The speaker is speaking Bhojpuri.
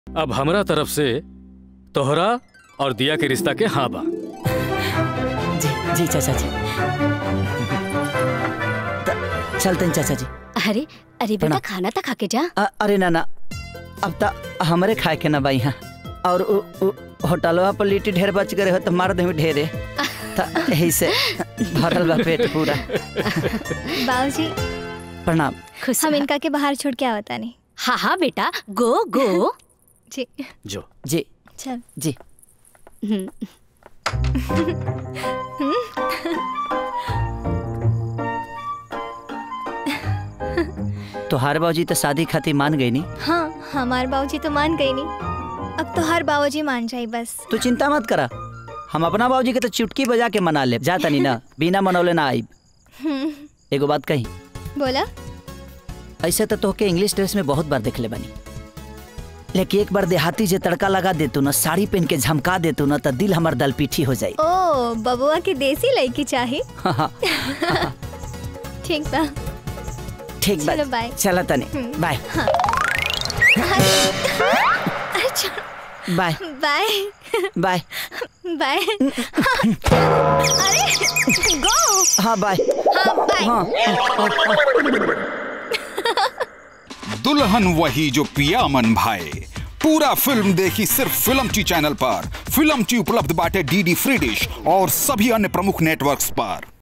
अब हमरा तरफ से तोहरा और दिया के रिश्ता के हाँ बा जी जी चाचा जी त- चलते हैं चाचा जी अरे अरे बेटा प्रणाम। खाना तो खा के जा अ- अरे ना ना अब त हमरे खाए के ना बाई यहाँ और उ, उ, होटलवा पर लिट्टी ढेर बच गए हो तो मार दे ढेरे त यही से भरल बा पेट पूरा बाबूजी प्रणाम खुश हम रह। इनका के बाहर छोड़ के आवता नहीं हाँ हाँ बेटा गो गो जी जो जी चल जी हम्म, तोहार बाबूजी तो शादी खातिर मान गई नी हाँ हमारे बाबूजी तो मान गई नहीं अब तो हर बाबूजी मान जाए बस तू चिंता मत करा हम अपना बाबूजी के तो चुटकी बजा के मना ले जाता नहीं ना बिना मनौले ना आइब हम्म, एगो बात कही बोला ऐसे तो तोहके इंग्लिश ड्रेस में बहुत बार देखले बानी लेकिन एक बार देहाती जे तड़का लगा देतू ना साड़ी पहन के झमका देतू ना तो दिल हमर दल पीठी हो जाई ओ बबुआ की देसी लड़की चाहिए हाँ, ठीक बा ठीक बा चलो, बाय। चला तने हम्म। बाय अच्छा बाय बाय बाय बाय अरे गो हाँ बाय हाँ बाय हाँ दुल्हन वही जो पिया मन भाए पूरा फिल्म देखी सिर्फ फिल्म ची चैनल पर फिल्म ची उपलब्ध बाटे डीडी फ्री डिश और सभी अन्य प्रमुख नेटवर्क्स पर